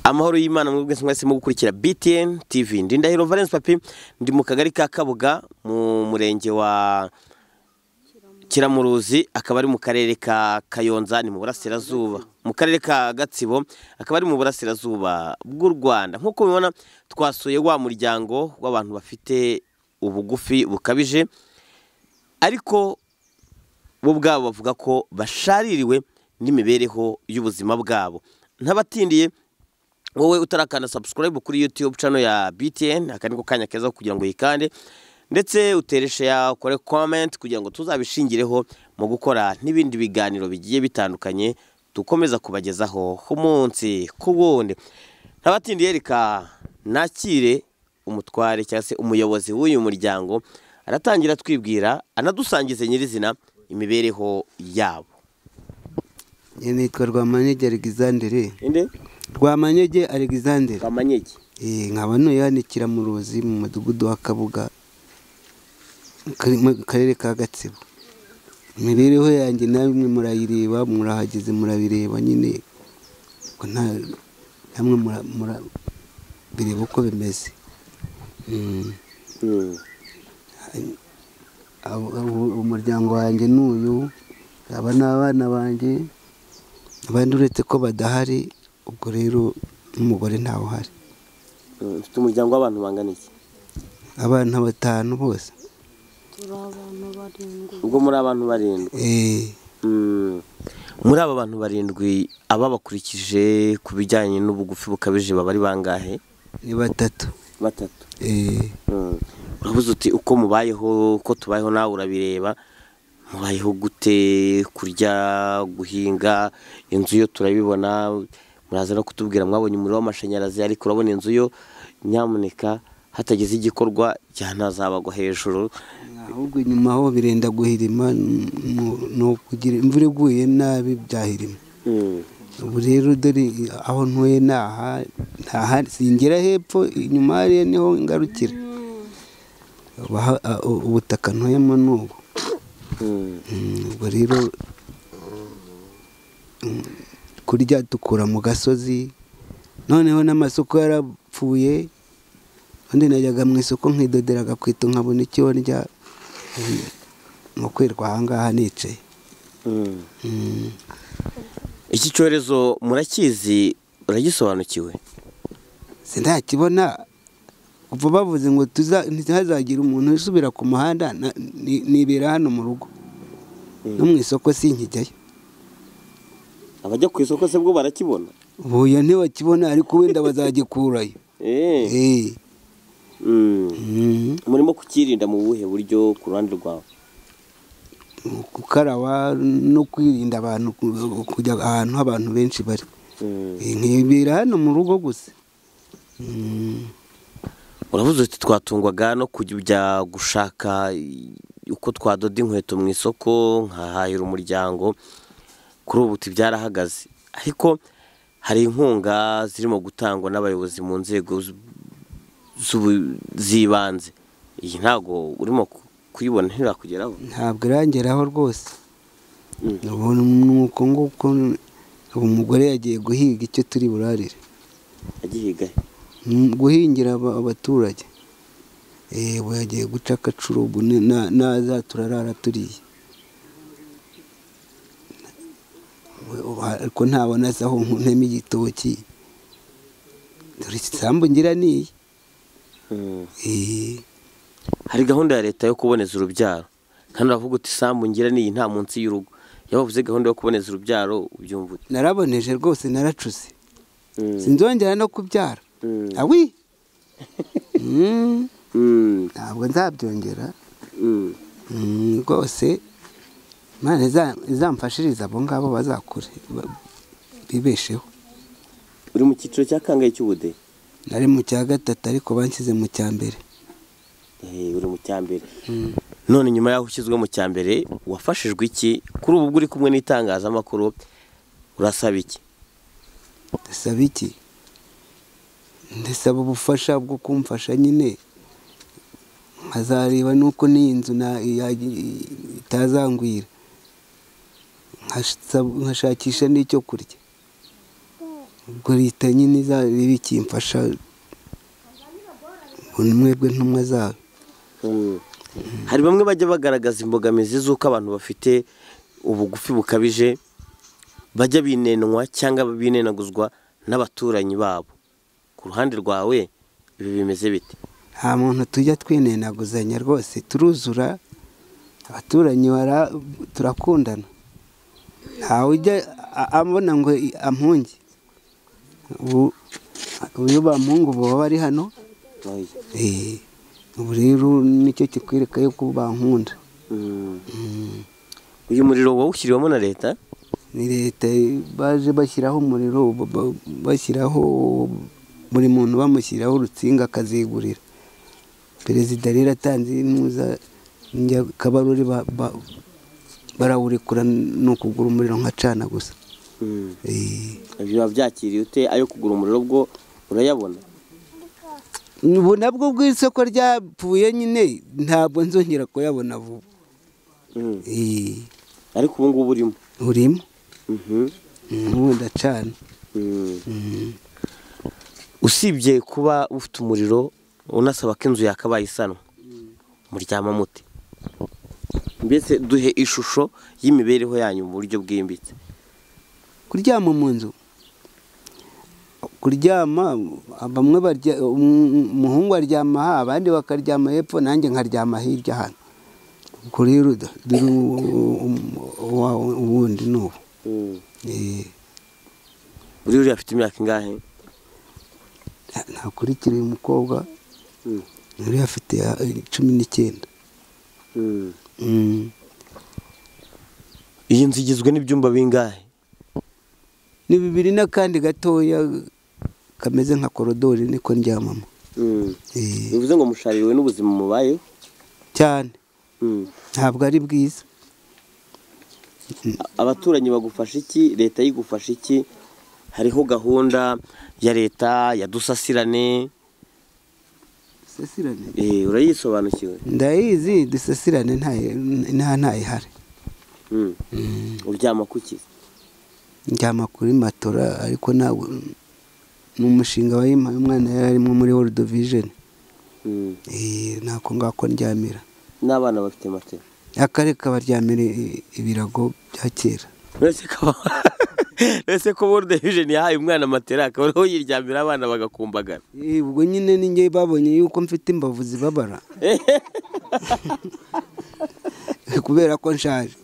amahoro y'imana mwese mwese mu gukurikira btn tv ndindahiro valence papi ndi mu kagari ka kabuga mu murenge wa kiramuruzi akaba ari mu karere ka kayonza ni mu burasirazuba mu karere ka gatsibo akaba ari mu burasirazuba bw'u rwanda nk'uko mubibona twasuye wa muryango w'abantu bafite ubugufi bukabije ariko bo ubwabo bavuga ko bashaririwe n'imibereho y'ubuzima bwabo ntabatindiye wowe utarakanda subscribe kuri youtube cano ya btn aka niko kanya keza kugira ngo yikande ndetse utereshe ya ukore comment kugira ngo tuzabishingireho mu gukora n'ibindi biganiro bigiye bitandukanye dukomeza kubagezaho umunsi ku wundi ntabatindiye reka nakire umutware cyangwa se umuyobozi w'uyu muryango aratangira twibwira anadusangize nyirizina imibereho yabo nitwa rwamanyege alegizandere inde rwamanyege alegizandere kamanyegi nkaba ntuye hano i kiramuruzi mu mudugudu wa kabuga kari- mu karere ka gatsibo imibereho yanjye namwe murayireba murahageze murabireba nyine ko nta- namwe mura- mura- bireba uko bimeze Mm. Mm. Abo- abo- umuryango wanjye ni uyu aba ni abana banjye abandi uretse ko badahari ubwo rero n'umugore ntawe uhari Mm, mfite umuryango w'abantu bangana iki abana batanu bose turi abantu barindwi ubwo muri abantu barindwi Eh, Mm. muri aba bantu barindwi ababakurikije ku bijyanye n'ubugufi bukabije baba ari bangahe ni batatu batatu Eh, Mm. urabuze uti uko mubayeho uko tubayeho nawe urabireba mubayeho gute kurya guhinga inzu yo turabibona muraza no kutubwira mwabonye umuriro w'amashanyarazi ariko urabona inzu yo nyamuneka hatagize igikorwa cyanazabagwa hejuru ahubwo inyuma ho birenda guhirima n- n- ni ukugira imvura iguye nabi byahirima Mm. ubu rero dore aho ntuye ni aha ntahari singera hepfo inyuma hariya niho ngarukira Abaha- a- u- ubutaka ntuyemo ni ubu Mm. Mm, ubwo rero mm, kurya dukura mu gasozi noneho n'amasoko yarapfuye ubundi najyaga mu isoko nkidodera agakweto nkabona icyo ndya Mm, ni ukwirwa ahangaha nicaye Mm. Mm, iki cyorezo murakizi uragisobanukiwe sindakibona kuva bavuze ngo tuza- ntihazagire umuntu usubira ku muhanda na- ni- nibera hano mu rugo no mu isoko sinkijyayo abajya ku isoko se bwo barakibona buya ntibakibona ariko wenda bazagikurayo Eh. Mm. murimo kukirinda mu buhe buryo ku ruhande rwawe gukaraba no kwirinda abantu ku- kujya ahantu abantu benshi bari Eh, nkibera hano mu rugo gusa Mm, uravuze uti twatungwaga no kujya gushaka uko twadoda inkweto mu isoko nkahahira umuryango kuri ubu uti byarahagaze ariko hari inkunga zirimo gutangwa n'abayobozi mu nzego z- z'ubu- z'ibanze iyi ntabwo urimo ku- kuyibona ntirakugeraho ntabwo irangeraho rwose Mm. Ubu ni uko nguko ubu umugore yagiye guhiga icyo turi burarire agihiga he? Mm, guhingira aba- abaturage Eh, ubu yagiye guca akacuru ubu ni- na- naza turarara turiye Ubu- ubu ariko ntabona asa aho ntema igitoki dore isambu ngira niyi Mm. Eh, hari gahunda ya leta yo kuboneza urubyaro kandi uravuga uti isambu ngira n'iyi nta munsi y'urugo iyo bavuze gahunda yo kuboneza urubyaro ubyumva ute naraboneje rwose naracuse Mm. sinzongera no kubyara Mm. awi Mm, Mm. ntabwo nzabyongera Mm. Mm, rwose imana iza- izamfashirize abo ngabo bazakure ba- bibesheho uri mu cyiciro cya kangahe cy'ubudehe nari mu cya gatatu ariko banshyize mu cya mbere Eh, uri mu cya mbere none nyuma y'aho ushyizwe mu cya mbere wafashijwe iki kuri ubu bwo uri kumwe n'itangazamakuru urasaba iki ndasaba iki ndasaba ubufasha bwo kumfasha nyine nkazareba n'uko n'iyi nzu na- ya- itazangwira Nkasaba- nkashakisha n'icyo kurya ubwo leta nyine izaba ikimfasha ubona mwebwe ntumwa zayo hari bamwe bajya bagaragaza imbogamizi z'uko abantu bafite ubugufi bukabije bajya binenwa cyangwa binenaguzwa n'abaturanyi babo ku ruhande rwawe ibi bimeze bite nta muntu tujya twininaguzanya rwose turuzura abaturanyi bara- turakundana ntawe ujya a- ambona ngo i- ampunge ubu uyu bampunga ubu baba ari hano Eh, ubu rero nicyo kikwereka yuko bankunda uyu muriro wawushyiriwemo na leta ni leta baje bashyiraho umuriro ba- ba- bashyiraho buri muntu bamushyiraho urutsinga akazigurira perezida rero atanze intuza kabaruri barawurekura ni ukugura umuriro nkacana gusa Eh, biba byakiriye ute ayo kugura umuriro bwo urayabona ubu nabwo bw'isoko ryapfuye nyine ntabwo nzongera kuyabona vuba Eh, ariko ubu ngubu urimo urimo ubu ndacana Mm. usibye kuba ufite umuriro unasaba ko inzu yakabaye isanwa muryama mute mbese duhe ishusho y'imibereho yanyu mu buryo bwimbitse kuryama mu nzu kuryama bamwe barya um- umuhungu aryama aha abandi bakaryama hepfo nanjye nkaryama hirya hano ubwo rero da- dore u- u- uwa- ubundi ni ubu Eh, buri uriya afite imyaka ingahe nakurikiriye umukobwa yari afite eh, cumi n'icyenda Mm. iyi nzu igizwe n'ibyumba bingahe ni bibiri n'akandi gatoya kameze nka korodori niko ndyamamo Eh, bivuze ngo mushariwe n'ubuzima mubayeho cyane ntabwo ari bwiza abaturanyi bagufasha iki leta yigufasha iki hariho gahunda ya leta ya dusasirane sasirane Eh, urayisobanukiwe ndayizi dusasirane ntayo- nta ntayihari Mm. uryama kuki njyama kuri matora ariko ntabwo ni umushinga wayimpaye umwana yari arimo muri world vision Mm. Eh, ntako ngako ndyamira n'abana bafite matera akareka baryamira i- ibirago bya kera uretse ko uretse ko world vision yahaye umwana matera akaba ariho yiryamira abana bagakumbagara Eh, ubwo nyine ninjye babonye yuko mfite imbavu zibabara kubera ko nshaje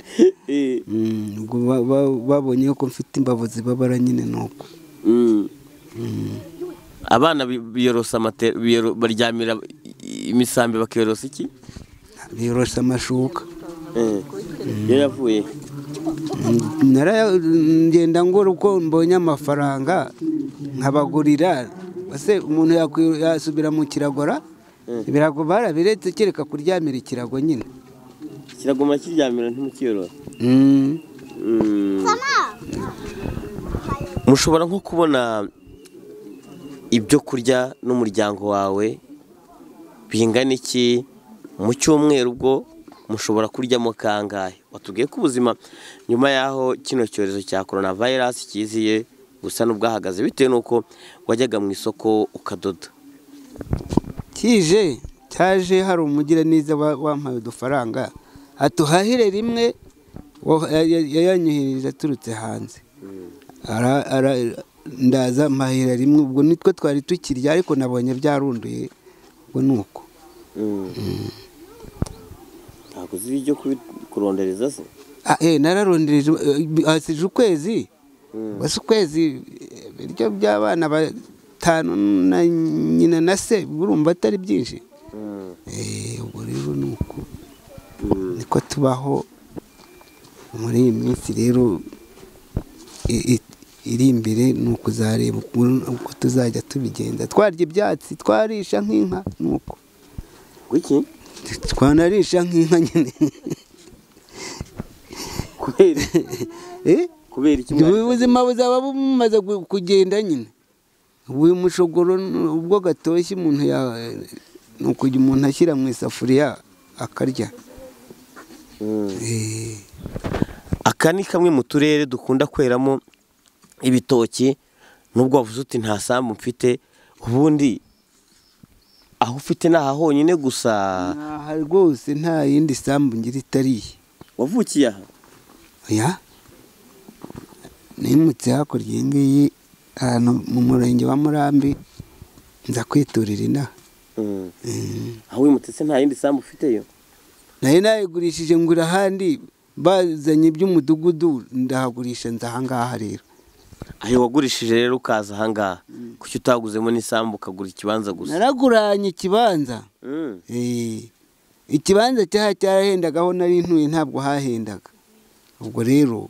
Eh. Mm, ubwo ba- ba- babonye yuko mfite imbavu zibabara nyine nuko Mm. abana bi- biyorosa matera biyoro- baryamira i- imisambi bakiyorosa iki biyorosha amashuka Eh. yo yavuye Naraya- ngenda ngura uko mbonye amafaranga nkabagurira ese umuntu yakwi- yasubira mu kiragora ibirago barabiretse kereka kuryamira ikirago nyine kiraguma kiryamira ntimukiyorosa Mm. mushobora nko kubona ibyo kurya n'umuryango wawe bingana iki mu cyumweru ubwo mushobora kuryamo kangahe watubwiye ko ubuzima nyuma y'aho kino cyorezo cya korona vayirasi kiziye busa n'ubwahagaze bitewe n'uko wajyaga mu isoko ukadoda kije cyaje hari umugiraneza wa- wampaye udufaranga atuhahire rimwe wa- ya- ya- yayanyuhirije aturutse hanze Ara- ara- ndaza mpahira rimwe ubwo nitwo twari tukirya ariko nabonye byarunduye ubwo ni uko ntabwo uzi ibyo kurondereza se Ah, eh, nararondereje eh, hasije ukwezi basi ukwezi eh, ibiryo by'abana batanu na nyina na se urumva atari byinshi Eh, ubwo rero ni uko niko tubaho muri iyi minsi rero i- i- iri imbere ni ukuzareba ukuntu- uko tuzajya tubigenza twarya ibyatsi twarisha nk'inka ni uko kuki twanarisha nk'inka nyine kubera Eh? kubera iki ubu buzima buzaba bumaze gu- kugenda nyine ubu uyu mushogoro n- ubwo gatoshye umuntu ya- ni ukujya umuntu ashyira mu isafuriya akarya Eh, aka ni kamwe mu turere dukunda kweramo ibitoki nubwo wavuze uti nta sambu mfite ubundi aho ufite ni aha honyine gusa aha rwose nta yindi sambu ngira itari iyi wavukiye aha oya nimutse hakurya iyi ngiyi ahantu mu murenge wa murambi nza kwiturira inaha Mm. Mm. aho wimutse se nta yindi sambu ufiteyo nari nayigurishije ngura ahandi bazanye iby'umudugudu ndahagurisha nza ahangaha rero ayo wagurishije rero ukaza ahangaha kuki utaguzemo n'isambu ukagura ikibanza gusa naraguranye ikibanza Mm. Eh, ikibanza cyaha cyarahendaga aho nari ntuye ntabwo hahendaga ubwo rero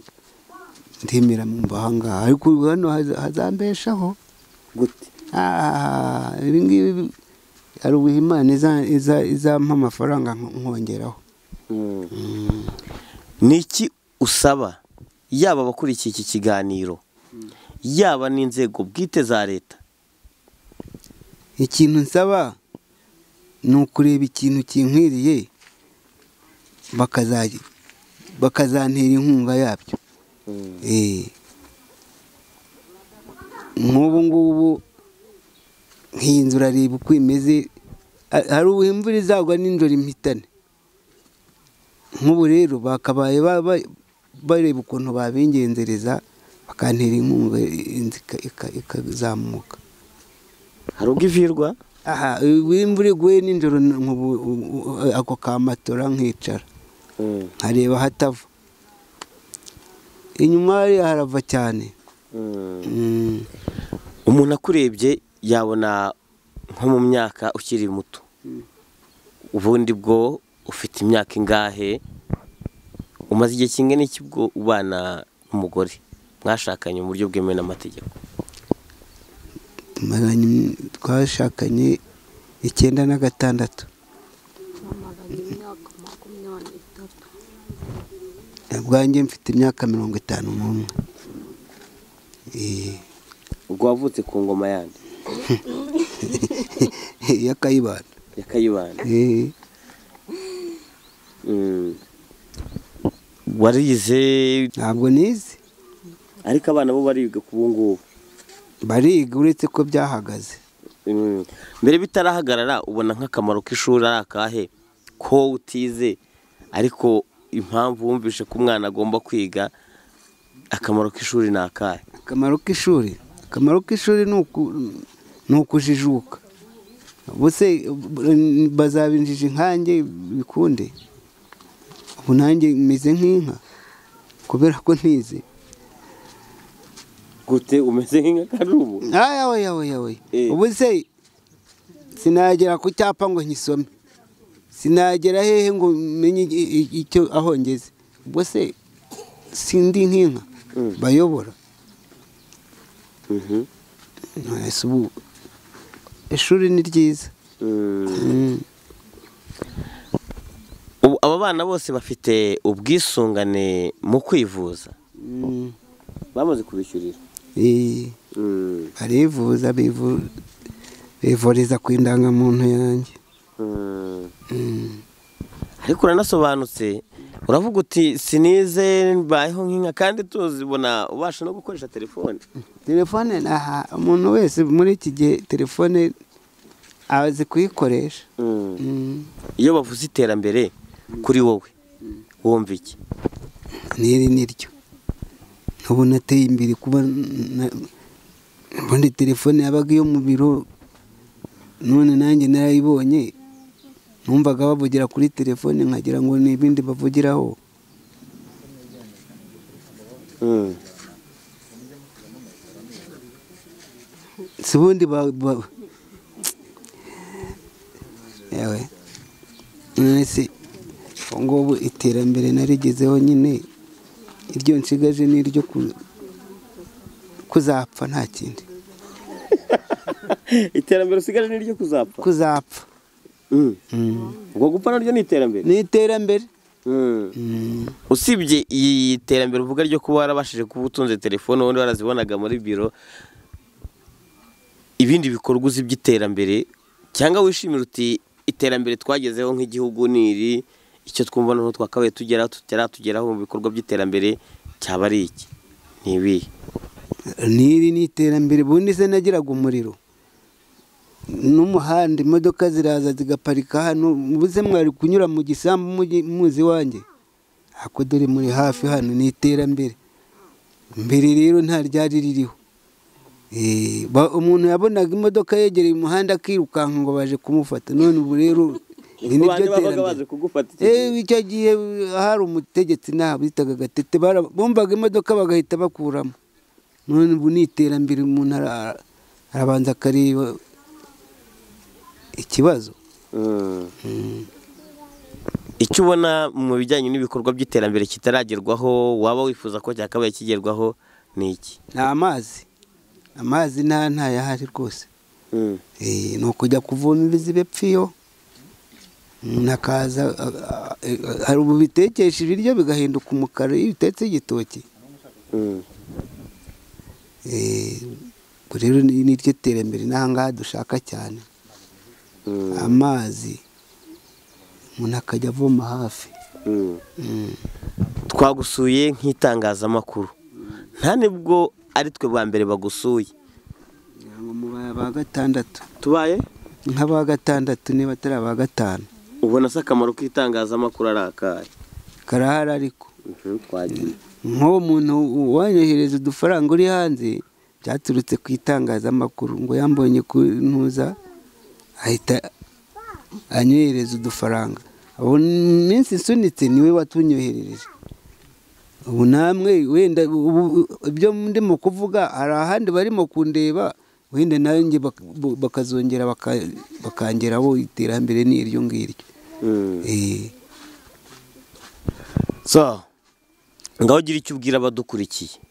ndemera mba ahangaha ariko ubu hano haza- hazambeshaho gute Ah, ibi ngibi hari ubuhe imana iza- iza- izampa amafaranga nko- nkongeraho ni iki usaba yaba abakurikiye iki kiganiro yaba n'inzego bwite za leta ikintu nsaba ni ukureba ikintu kinkwiriye bakaza- bakazantera inkunga yabyo Eh. nk'ubu ngubu nk'iyi nzu urareba uko imeze ha- hari ubu imvura izagwa n'injoro impitane nk'ubu rero bakabaye ba- ba- bareba ukuntu babingenzereza bakantera inkunga inzu ika- ika- ikazamuka hari ubwo ivirwa aha ubu imvura iguye nijoro nk'ubu u- u- ako kamatora nkicara nkareba hatava inyuma hariya harava cyane Mm. umuntu akurebye yabona nko mu myaka ukiri muto ubundi bwo ufite imyaka ingahe umaze igihe kingana iki bwo ubana n'umugore mwashakanye mu buryo bwemewe n'amategeko tumaranye twashakanye icyenda na gatandatu bamaranye imyaka makumyabiri n'itatu ubwanjye mfite imyaka mirongo itanu n'umwe Eh, ubwo wavutse ku ngoma yandi y'akayibanda ya kayibanda Eh, warize ntabwo nizi ariko abana bo bariga ku ngubu bariga uretse ko byahagaze Mm. mbere bitarahagarara ubona nk'akamaro k'ishuri ari akahe ko utize ariko impamvu wumvishe ko umwana agomba kwiga akamaro k'ishuri ni akahe akamaro k'ishuri akamaro k'ishuri ni uku- ni ukujijuka ubuse bazabinjije inkange bikunde ubu nanjye meze nk'inka kubera ko ntize gute umeze nk'akarubu aya oya oya oya Eh. ubu se sinagera ku cyapa ngo nkisome sinagera hehe ngo menye i- i- icyo aho ngeze ubwo se sindi nk'inka Mm. bayobora Nonese ubu ishuri ni ryiza Mm. ubu aba bana bose bafite ubwisungane mu kwivuza Mm. bamaze kubishyurira Eh, barivuza bivu- bivuriza ku indangamuntu yanjye Mm. ariko uranasobanutse uravuga uti sinize mbayeho nk'inka kandi tuzi ubona ubasha no gukoresha telefone telefone aha umuntu wese muri iki gihe telefone azi kuyikoresha Mm. iyo bavuze iterambere kuri wowe wumva iki n'iri ni ryo ubu nateye imbere kuba na- ubundi telefone yabaga iyo mu biro none nanjye narayibonye numvaga bavugira kuri telefone nkagira ngo ni ibindi bavugiraho si ubundi ba- ba- Ewe. None se ubu ngubu iterambere narigezeho nyine iryo nsigaje ni iryo ku- kuzapfa nta kindi iterambere usigaje ni ryo kuzapfa kuzapfa ubwo gupfa naryo ni iterambere ni iterambere Mm. usibye iyi terambere uvuga ryo kuba warabashije kuba utunze telefone ubundi warazibonaga muri biro ibindi bikorwa uzi by'iterambere cyangwa wishimira uti iterambere twagezeho nk'igihugu ni iri icyo twumva noneho twakabaye tugeraho tutaratugeraho mu bikorwa by'iterambere cyaba ari iki ni ibihe n'iri ni iterambere ubundi se nagiraga umuriro n'umuhanda imodoka ziraza zigaparika hano mubuze mwari kunyura mu gisambu mugi- muzi wanjye ako dore muri hafi hano ni iterambere mbere rero nta ryari ririho Eh, ba- umuntu yabonaga imodoka yegereye umuhanda akirukanka ngo baje kumufata none ubu rero iri ni ryo Abantu babaga terambere baje kugufata iki gihe. Eh, icyo gihe hari umutegetsi naho bitaga gatete bara- bumvaga imodoka bagahita bakuramo none ubu ni iterambere umuntu ara- arabanza akareba ikibazo Mm. icyo ubona mu bijyanye n'ibikorwa by'iterambere kitaragerwaho waba wifuza ko cyakabaye kigerwaho ni iki ni amazi amazi nta ntayahari rwose Eh, ni ukujya kuvomereza ibepfiyo umuntu akaza a- a- a- hari ubu bitekesha ibiryo bigahinduka umukara iyo bitetse igitoki Eh, ubwo rero ni ni ryo terambere n'ahangaha dushaka cyane amazi umuntu akajya avoma hafi twagusuye nk'itangazamakuru nta nibwo ari twe bwa mbere bagusuye ngira ngo mubaye aba gatandatu tubaye nk'aba gatandatu niba atari aba gatanu ubona se akamaro k'itangazamakuru ari akahe karahari ariko twagiye nk'uwo muntu wanyohereza udufaranga uri hanze byaturutse ku itangazamakuru ngo yambonye ku ntuza ahita anyohereza udufaranga ubu minsi isunitse niwe watunyoherereje ubu namwe wenda ubu ibyo ndimo kuvuga hari ahandi barimo kundeba wenda nawe njye bak- bakazongera baka- bakangeraho iterambere ni iryo ngiryo Eh. so ngaho ugira icyo ubwira abadukurikiye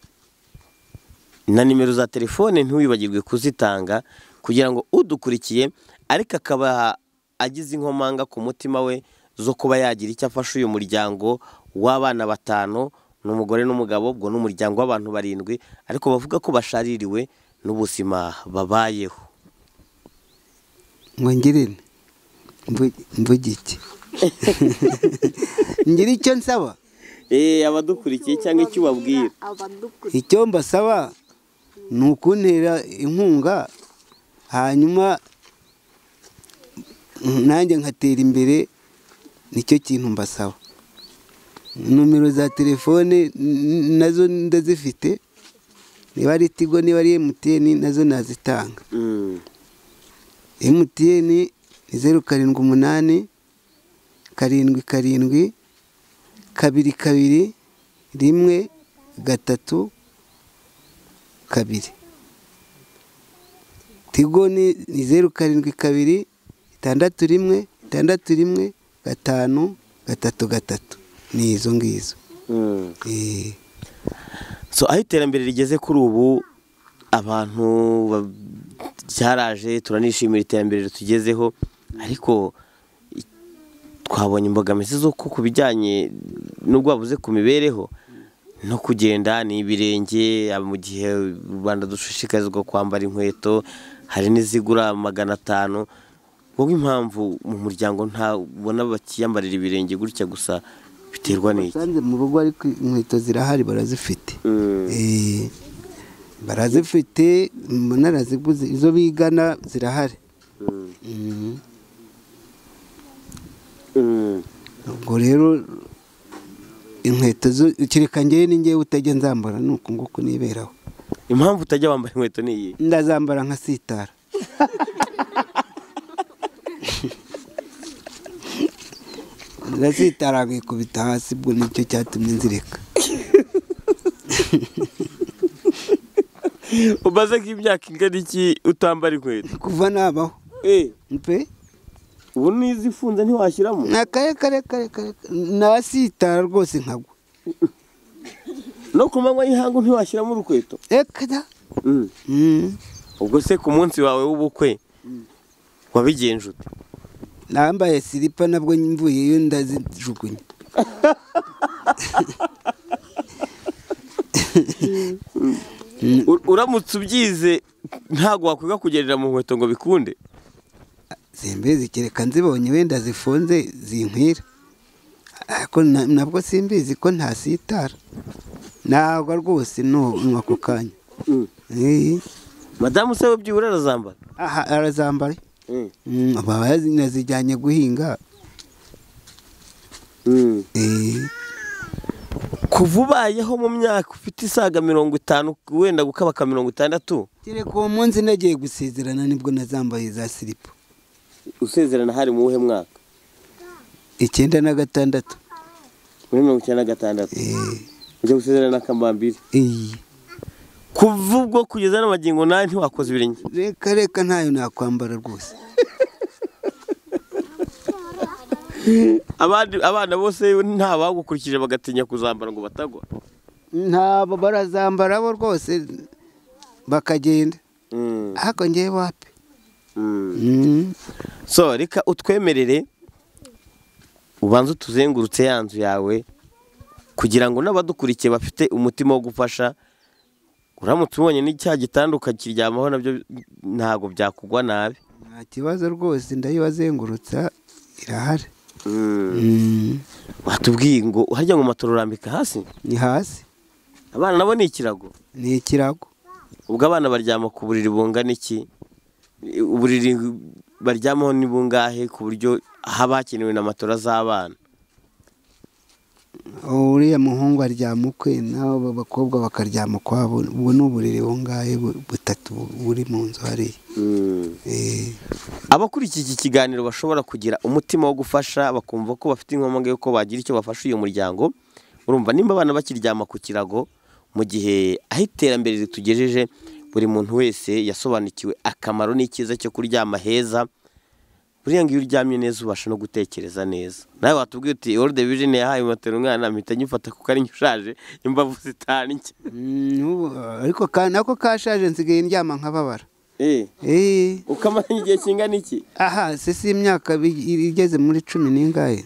na nimero za telefone ntiwibagirwe kuzitanga kugira ngo udukurikiye ariko akaba agize inkomanga ku mutima we zo kuba yagira icyo afasha uyu muryango w'abana batanu n'umugore n'umugabo ubwo ni umuryango w'abantu barindwi ariko bavuga ko bashaririwe n'ubuzima babayeho ngwongere mvuge iki ngira icyo nsaba abadukurikiye cyangwa icyo ubabwira abadukurikiye icyo mbasaba ni ukuntera inkunga hanyuma nanjye nkatera imbere nicyo kintu mbasaba nomero za telefone n- nazo ndazifite niba ari tigo niba ari emutiyeni nazo nazitanga emutiyeni ni zeru karindwi umunani karindwi karindwi kabiri kabiri rimwe gatatu kabiri tigo ni ni zeru karindwi kabiri itandatu rimwe itandatu rimwe gatanu gatatu gatatu ni izo ngizo Eh, so aho iterambere rigeze kuri ubu abantu ba- byaraje turanishimira iterambere tugezeho ariko i- twabonye imbogamizi zo ku ku bijyanye n'ubwo bavuze ku mibereho no kugenda ni ibirenge ah, mu gihe u rwanda dushishikarizwa kwambara inkweto hari n'izigura magana atanu wowe impamvu mu muryango ntabona bakiyambarira ibirenge gutya gusa biterwa n'iki usanze mu rugo ariko inkweto zirahari barazifite Eh, barazifite mbona araziguze izo bigana zirahari Mhm. ubwo rero inkweto zo kereka njyewe ni njyewe utajya nzambara ni uku nguku niberaho impamvu utajya wambara inkweto ni iyi ndazambara nkasitara ndasitara nkikubita hasi ubwo nicyo cyatumye nzireka umaze nk'imyaka ingana iki utambara inkweto kuva nabaho pe ubu n'izifunze ntiwashyiramo ni akare kare kare kare nasitara rwose nkagwa no ku manywa y'ihangu ntiwashyiramo urukweto ekada ubwo se ku munsi wawe w'ubukwe wabigenje ute nambaye silipa nabwo mvuyeyo ndazijugunya U- uramutse ubyize ntabwo wakwiga kugerera mu nkweto ngo bikunde simbizi kereka nzibonye wenda zifunze zinkwira ariko na- nabwo simbizi ko ntasitara ntabwo rwose ni ako kanya Eh, madamu se we byibura arazambara aha arazambara Mm, baba yazijyanye guhinga Eh, kuva ubayeho mu myaka ufite isaga mirongo itanu wenda gukabaka mirongo itandatu kereka uwo munsi nagiye gusezerana nibwo nazambaye za siripa usezerana hari mu wuhe mwaka icyenda na gatandatu muri mirongo icyenda na gatandatu Eh, ujya gusezerana akamambiri eh. kuva ubwo kugeza n'amagingo nawe ntiwakoze ibirenge reka reka ntayo nakwambara rwose abandi abana bose nta bagukurikije bagatinya kuzambara ngo batagwa ntabo barazambara bo rwose bakagenda ariko ngewe wapi Mm. so reka utwemerere ubanze utuzengurutse ya nzu yawe kugira ngo n'abadukurikiye bafite umutima wo gufasha uramutse ubonye n'icyaha gitanda ukakiryamaho nabyo ntabwo byakugwa nabi nta kibazo rwose ndayibazengurutsa irahari Mm. watubwiye ngo harya ngo matoro urambika hasi ni hasi abana nabo ni ikirago ni ikirago ubwo abana baryama ku buriri bungana iki uburiri baryamaho ni bungahe ku buryo haba hakenewe na matora z'abana uriya muhungu aryama ukwe naho abakobwa bakaryama ukwabo ubu ni uburiri bungahe bu- butatu buri mu nzu hariya Eh, abakurikiye iki kiganiro bashobora kugira umutima wo gufasha bakumva ko bafite inkomanga y'uko bagira icyo bafasha uyu muryango urumva nimba abana bakiryama ku kirago mu gihe aho iterambere ritugejeje buri muntu wese yasobanukiwe akamaro n'icyiza cyo kuryama heza buriya ngo iyo uryamye neza ubasha no gutekereza neza nawe watubwiye uti world vision yahaye matera umwana mpita nyifata kuko ari njye ushaje imbavu zitanje mm, n'ubu, ariko ka- nako kashaje nsigaye ndyama nkababara Eh, ukamara igihe kingana iki aha se si imyaka bi- igeze muri cumi n'ingahe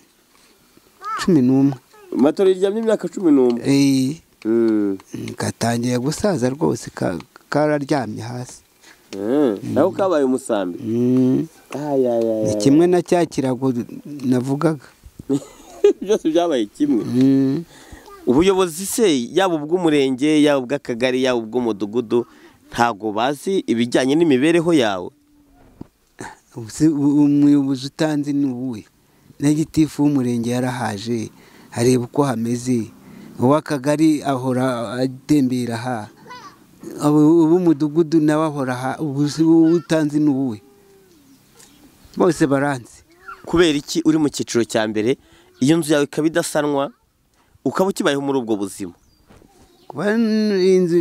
cumi n'umwe matera iryamye imyaka cumi n'umwe Eh, mm, gatangiye gusaza rwose ka- kararyamye hasi nawe kabaye umusambi Mm, ni kimwe na cya kirago navugaga byose byabaye kimwe Mm. ubuyobozi se yaba ubw'umurenge yaba ubw'akagari yaba ubw'umudugudu ntabwo bazi ibijyanye n'imibereho yawe Ubu se u- umuyobozi utanze ni uwuhe na gitifu w'umurenge yarahaje areba uko hameze uw'akagari ahora atembera aha Abo- ab'umudugudu nawe ahora aha ubu se uwo utanze ni uwuhe bose baranzi kubera iki uri mu cyiciro cya mbere iyo nzu yawe ikaba idasanwa ukaba ukibayeho muri ubwo buzima kuba n- inzu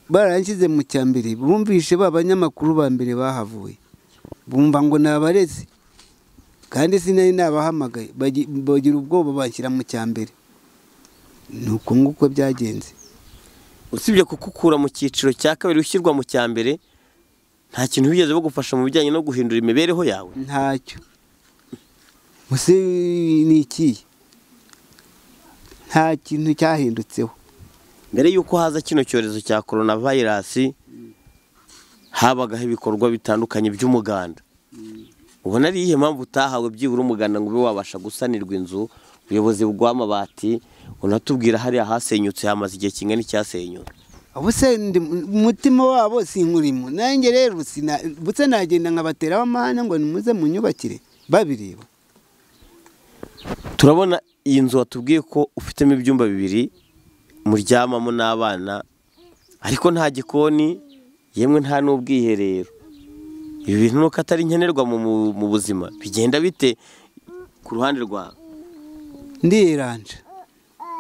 baranshyize mu cya mbere bumvishe ba banyamakuru ba mbere bahavuye bumva ngo ni abarezi kandi sinari nabahamagaye bagi- bagira ubwoba bashyira mu cya mbere ni uko nguko byagenze usibye kukukura mu cyiciro cya kabiri ushyirwa mu cya mbere nta kintu bigeze bagufasha mu bijyanye no guhindura imibereho yawe ntacyo muse ni ikihe nta kintu cyahindutseho mbere y'uko haza kino cyorezo cya korona vayirasi habagaho ibikorwa bitandukanye by'umuganda ubona ari iyihe mpamvu utahawe byibura umuganda ngo ube wabasha gusanirwa inzu ubuyobozi bw'amabati unatubwira hariya hasenyutse hamaze igihe kingana n'icyasenyutse ubu se ndi- umutima wabo sinkurimo nanjye rero sina butse nagenda nkabateraho amahane ngo nimuze munyubakire babireba turabona iyi nzu watubwiye ko ufitemo ibyumba bibiri muryamamo n'abana ariko nta gikoni yemwe nta n'ubwiherero ibi bintu nuko atari nkenerwa mu- mu- mu buzima bigenda bite ku ruhande rwawe ndiyeranja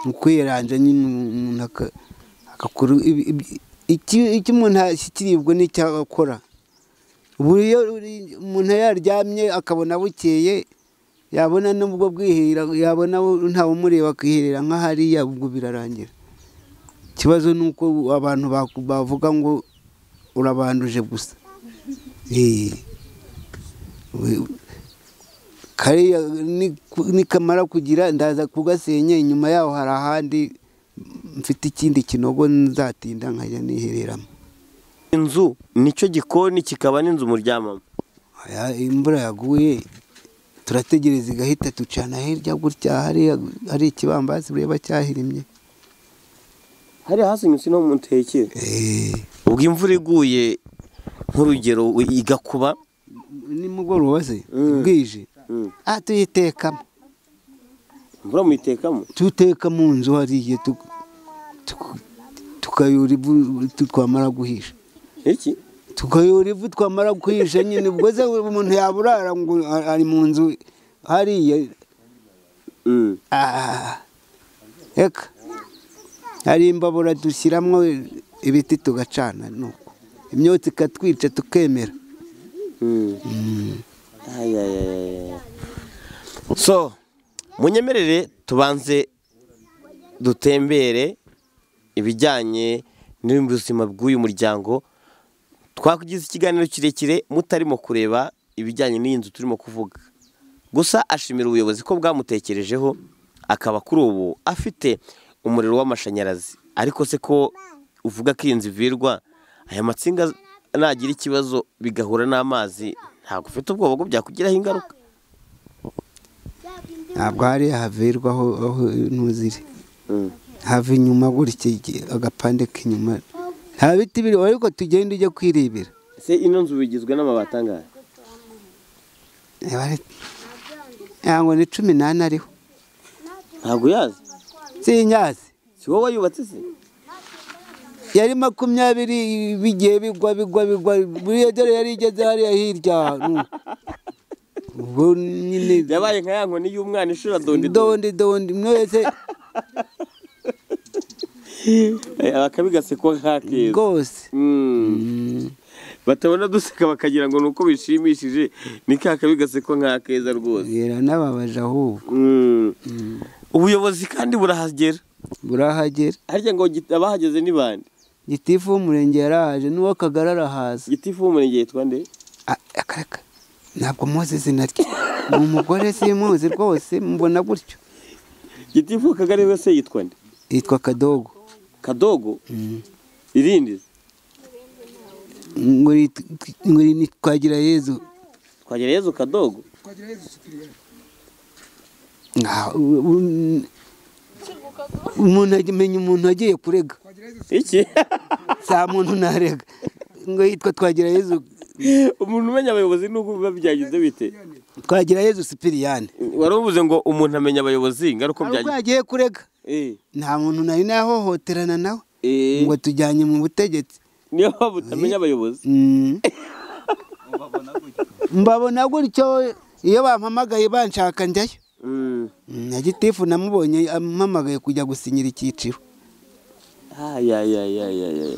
ni ukwiyeranja nyine umuntu aka- agakora ibi- ibi- iki- icyo umuntu ashyikirirwa n'icyo akora ubu iyo uri- umuntu yaryamye akabona bukeye yabona n'ubwo bwihera yabona bu- ntawumureba akiherera nka hariya ubwo birarangira ikibazo ni uko abantu baku- bavuga ngo urabanduje gusa Eh. We- kariya ni- nikamara kugira ndaza kugasenya inyuma yaho hari ahandi mfite ikindi kinogo nzatinda nkajya nihereramo inzu nicyo gikoni kikaba n'inzu muryamamo Aya, imvura yaguye turategereza igahita ducana hirya gutya hariya hari ikibambasi bureba cyahirimye hari hasinyutse no mu ntekere Eh, ubwo imvura iguye nk'urugero igakuba nimugoroba se bwije aha tuyitekamo imvura muyitekamo tuteka mu nzu hariya tu- tu- tukayora ivu twamara guhisha iki tukayora ivu twamara guhisha nyine ubwo se umuntu yaburara ngo a- ari mu nzu hariya Mm. Ah, eka hari imbabura dushyiramo ibiti tugacana nuko imyotsi ikatwica tukemera Mm. Ay, ay, ay, ay. so munyemerere tubanze dutembere ibijyanye n'ubuzima bw'uyu muryango twakugize ikiganiro kirekire mutarimo kureba ibijyanye n'iyi nzu turimo kuvuga gusa ashimira ubuyobozi ko bwamutekerejeho akaba kuri ubu afite umuriro w'amashanyarazi ariko se ko uvuga ko iyi nzu ivirwa aya matsinga nagira ikibazo bigahura n'amazi ntabwo ufite ubwoba ko byakugiraho ingaruka ntabwo hariya havirwa aho aho ntuziri hava inyuma gutya iki- agapande k'inyuma nta biti biriho ariko tugenda ujya kwirebera ese ino nzu bigizwe n'amabati angahe Reba ari- ntabwo ni cumi n'ane ariho ntabwo uyazi sinyazi si wowe wayubatse se yari makumyabiri bigiye bigwa bigwa bigwa buriya dore yari igeze hariya hirya nu. ubwo nyine yabaye nka ya nkoni y'umwana ishura dondi dondi dondi dondi mwese akabigasekwa nk'akeza rwose Mm. Mm. batabona duseka bakagira ngo ni uko bishimishije ni ka kabi gasekwa nk'akeza rwose yera n'ababaje ahubwo Mm. ubuyobozi kandi burahagera burahagera harya ngo git- abahageze ni bande gitifu w'umurenge yarahaje n'uw'akagari arahaza gitifu w'umurenge yitwa nde Ah, akareka ntabwo muzi izina rye ni umugore simuzi rwose mubona gutyo gitifu w'akagari wese yitwa nde yitwa kadogo kadogo irindi ngo yit- ngo ni twagira yezu twagira yezu kadogo Ah, u- u- umuntu amenya umuntu agiye kurega iki saa muntu ntarega ngo yitwa twagira yezu umuntu umenya abayobozi n'uko biba byagize bite twagira yezu sipiriyane wari uvuze ngo umuntu amenya abayobozi ngaruko hari ubwo byagize yagiye kurega Eh, nta muntu nari nahohoterana nawe eh, ngo tujyanye mu butegetsi niyo mpamvu utamenya abayobozi Mm. mbabona gutyo iyo bampamagaye banshaka njyayo Mm. Mm, na gitifu namubonye ampamagaye kujya gusinyira icyiciro Ay, ay, ay, ay, ay, ay.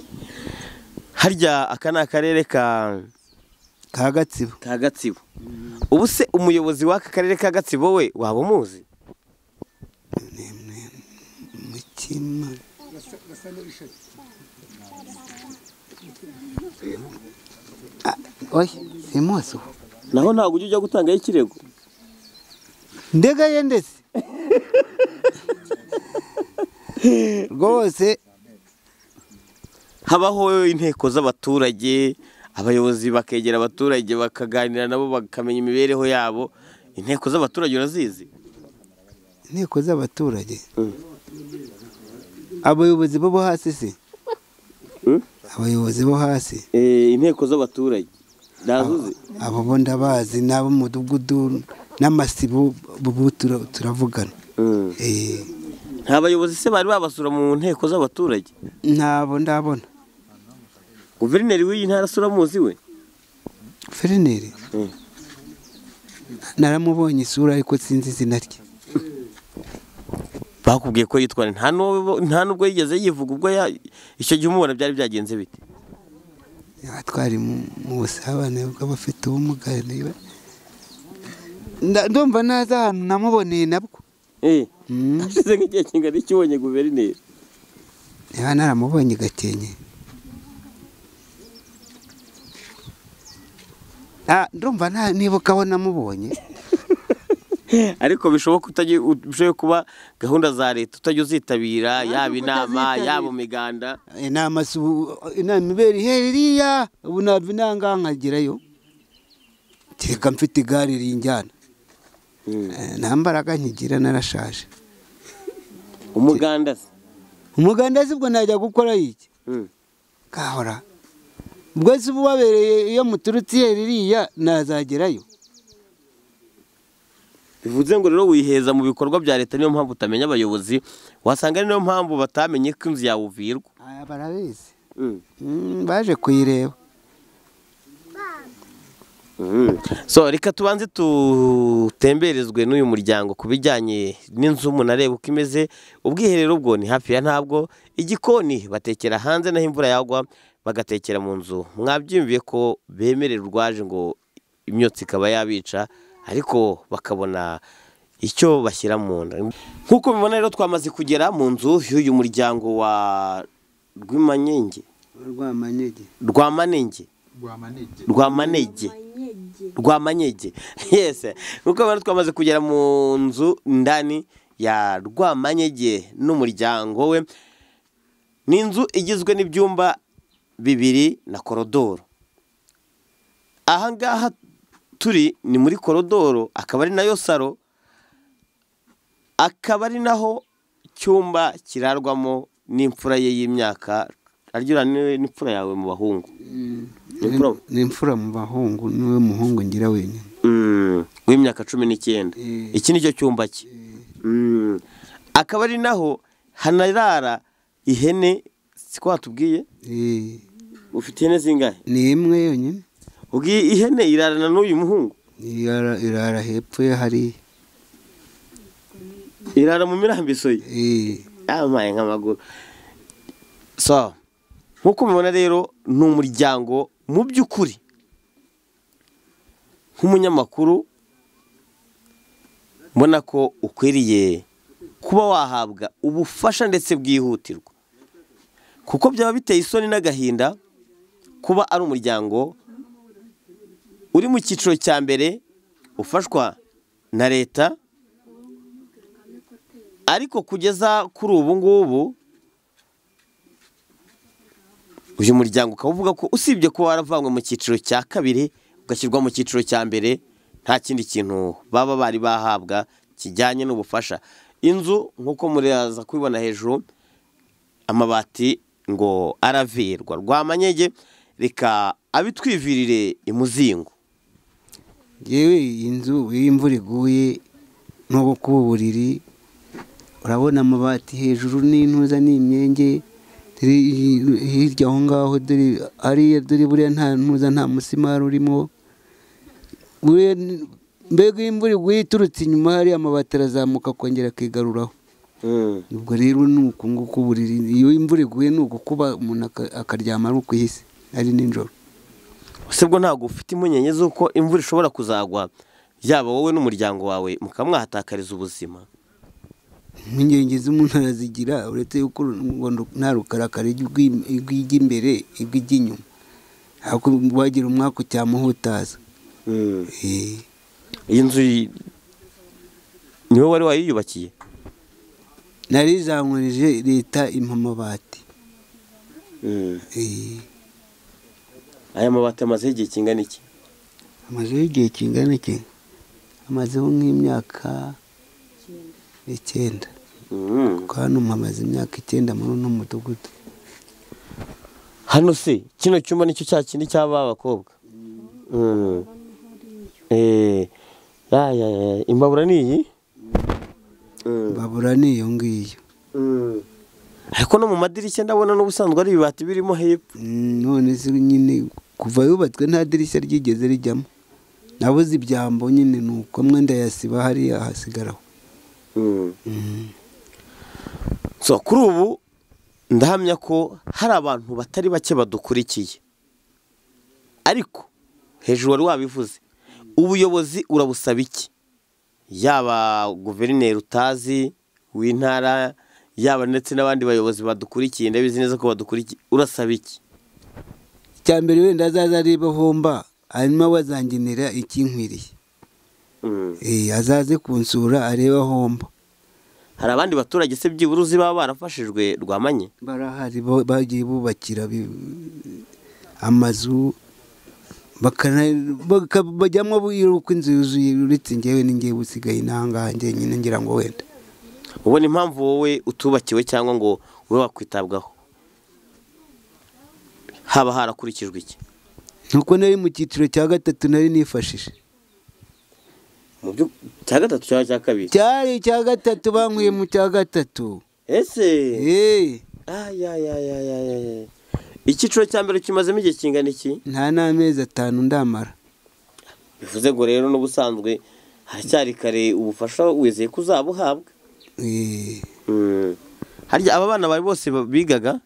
harya aka ni akarere ka ka gatsibo ka gatsibo ubu se umuyobozi w'aka karere ka gatsibo we waba umuzi mutima Ah, oya simuzi uwo naho ntabwo ujya ujya gutangaho ikirego ndega ye ndetse rwose habaho inteko z'abaturage abayobozi bakegera abaturage bakaganira nabo bakamenya imibereho yabo inteko z'abaturage urazizi inteko z'abaturage abayobozi bo bo hasi se Mm? abayobozi bo hasi Eh, inteko z'abaturage ndazuzi abo bo ndabazi n'abo mu mudugudu n'amasibo bo bo tura- turavugana Mm. Eh, nta bayobozi se bari babasura mu nteko z'abaturage ntabo ndabona guverineri w'iyi ntara asura muzi we ferineri Mm. naramubonye isura ariko sinzi izina rye bakubwiye ko yitwara nta n'uwo- nta n'ubwo yigeze yivuga ubwo ya- icyo gihe umubona byari byagenze bite Niba twari mu mu busabane bw'abafite ubumuga niba Nda- ndumva naza ahantu namuboneye nabwo Eh, Mm. hashize nk'igihe kingana iki ubonye guverineri niba naramubonye gakenke Ah, ndumva nta- nibuka aho namubonye ariko bishoboka utajya ushoboye kuba gahunda za leta utajya uzitabira yaba uko inama utazitabira. yaba umuganda inama si ubu- inama ibera ihereriya ubu ntabwo inanga nkagerayo kereka mfite igare rinjyana Eh, nta mbaraga nkigira narashaje umuganda se umuganda si bwo najya gukora iki Mm. kahora ubwo se ubabereye iyo muturutse iyo ririya nazagerayo bivuze ngo rero wiheza mu bikorwa bya leta niyo mpamvu utamenya abayobozi wasanga ari niyo mpamvu batamenye ko inzu yawe uvirwa aya barabizi Mm, baje kuyireba so reka tubanze tutemberezwe n'uyu muryango ku bijyanye n'inzu umuntu areba uko imeze ubwiherero bwo ni hafi ya ntabwo igikoni batekera hanze naho imvura yagwa bagatekera mu nzu mwabyumviye ko bemerera urwaje ngo imyotsi ikaba yabica ariko bakabona icyo bashyira mu nda nk'uko mubibona rero twamaze kugera mu nzu y'uyu muryango wa rwimanyenge rwamanyege rwamanenge rwamanege rwamanege Amanyege. Rwamanyege yes nk'uko bari twamaze kugera mu nzu ndani ya Rwamanyege n'umuryango we ni inzu igizwe n'ibyumba bibiri na korodoro aha ngaha turi ni muri korodoro akaba ari nayo saro akaba ari naho cyumba kirarwamo n'imfura ye y'imyaka aryo n'imfura yawe mu bahungu Imfura- ni imfura mu bahungu niwe muhungu ngira wenyine Mm, w'imyaka cumi n'icyenda Eh. iki ni cyo cyumba cye Mm. akaba ari naho hanarara ihene siko watubwiye Eh, ufite ihene zingahe ni imwe yonyine ubwiye ihene irarana n'uyu muhungu Irara- irara hepfo ye hariya irara mu mirambiso ye Eh, yamaye nk'amaguru so nk'uko mubibona rero ni umuryango mu by'ukuri nk'umunyamakuru mbona ko ukwiriye kuba wahabwa ubufasha ndetse bwihutirwa kuko byaba biteye isoni n'agahinda kuba ari umuryango uri mu cyiciro cya mbere ufashwa na leta ariko kugeza kuri ubu ngubu uyu muryango ukaba uvuga ko usibye ko waravanywe mu cyiciro cya kabiri ugashyirwa mu cyiciro cya mbere nta kindi kintu baba bari bahabwa kijyanye n'ubufasha inzu nk'uko muraza kubibona hejuru amabati ngo aravirwa rwamanyege reka abitwivirire imuzingo yewe iyi nzu iyo imvura iguye nubwo kuba uburiri urabona amabati hejuru n'intuza n'imyenge dore iyi- hirya aho ngaho dore hariya dore buriya nta ntuza nta musimari urimo buriya ni- mbega iyo imvura iguye iturutse inyuma hariya amabati arazamuka akongera akigaruraho ubwo rero ni uku nguku uburiri iyo imvura iguye ni uku kuba umuntu aka- akaryama ari ukuhise ari nijoro ese bwo ntabwo ufite impungenge z'uko imvura ishobora kuzagwa yaba wowe n'umuryango wawe mukaba mwahatakariza ubuzima impungenge z'umuntu arazigira uretse yuko ngo nta rukarakara rw'im- rw'ijya imbere irw'ijya inyuma ariko wagira umwaka ucyamuhutaza Eh, iyi nzu yi- ni wowe wari wayiyubakiye nari zankurije leta impa amabati Eh, aya mabati amazeho igihe kingana iki amazeho igihe kingana iki amazeho nk'imyaka icyenda kuko hano mpamaze imyaka icyenda muri uno mudugudu hano se kino cyumba nicyo cya kindi cy'aba bakobwa Mm. Eh, ya, ya, ya, imbabura ni iyi babura n'iyo ngiyo ariko no mu madirishya ndabona n'ubusanzwe ari ibibati birimo hepfo Mm, none se nyine kuva yubatswe nta dirishya ryigeze rijyamo nabuze ibyambo nyine ni uko amwe ndayasiba hariya hasigaraho so kuri ubu ndahamya ko hari abantu batari bake badukurikiye ariko hejuru wari wabivuze ubuyobozi urabusaba iki yaba guverineri utazi w'intara yaba ndetse n'abandi bayobozi badukurikiye ndabizi neza ko badukurikiye urasaba iki icya mbere wenda azaza areba homba hanyuma bazangenera ikinkwiriye Eh, azaze kunsura areba homba hari abandi baturage se byibura uzi baba barafashijwe rwamanye barahari bo- bagiye bubakira bi- amazu bakana- baka- bajyamo bwira uko inzu yuzuye uretse njyewe n'ingewe usigaye n'ahangaha njyenyine ngira ngo wenda ubona impamvu wowe utubakiwe cyangwa ngo ube wakwitabwaho haba harakurikijwe iki nuko nari mu cyiciro cya gatatu nari nifashije mu byo cya gatatu cyangwa cya kabiri cyari icya gatatu bankwiye mu cya gatatu ese eee ayayayayayaya icyiciro cya mbere kimazemo igihe kingana iki nta n'amezi atanu ndamara bivuze ngo rero n'ubusanzwe haracyari kare ubufasha wizeye ko uzabuhabwa Eee, harya aba bana bari bose ba- bigaga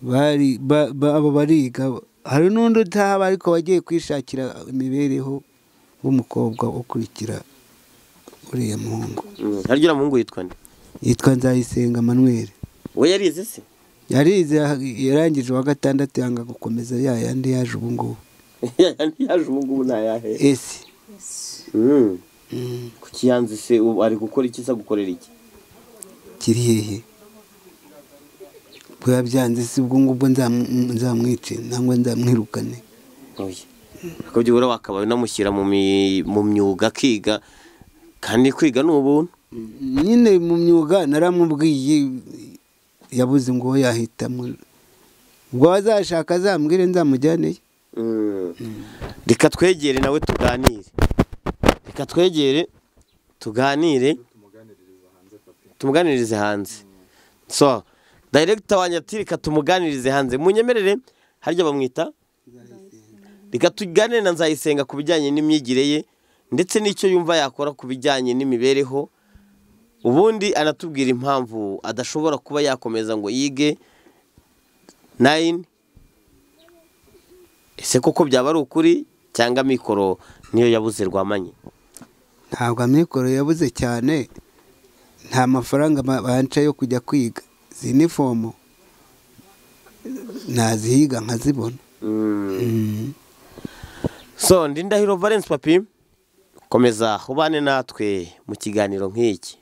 bari ba- ba- aba bariga hari n'undi utahaba ariko wagiye kwishakira imibereho w'umukobwa ukurikira uriya muhungu Mm, harya uriya muhungu yitwa nde yitwa nzayisenga manuel we yarize se yarize yarangije uwa gatandatu yanga gukomeza ya yandi yaje ubu ngubu yaje ubu ngubu ntayahe ese Mm. Mm, kuki yanze se ubu ari gukora iki se gukorera iki kiri hehe bwaba byanze si ubwo ngubwo nzamu- nzamwice nangwa nzamwirukane oya akabyo rero wakabaye unamushyira mu mi- mu myuga akiga kandi kwiga ni ubuntu nyine mu myuga naramubwiye yabuze ngo uwo yahitamo ubwo azashaka azambwire nzamujyaneyo reka twegere nawe tuganire reka twegere tuganire tumuganirize hanze so dayiregita wanjye ati reka tumuganirize hanze munyemerere harya bamwita reka tuganire na nzayisenga ku bijyanye n'imyigire ye ndetse n'icyo yumva yakora ku bijyanye n'imibereho ubundi anatubwira impamvu adashobora kuba yakomeza ngo yige nayini ese koko byaba ari ukuri cyangwa mikoro niyo yabuze rwamanye ntabwo amikoro yabuze cyane nta mafaranga ba- banca yo kujya kwiga izi ni fomu nazihiga nkazibona Mm. so ndi ndahiro valence papi komeza ubane natwe mu kiganiro nk'iki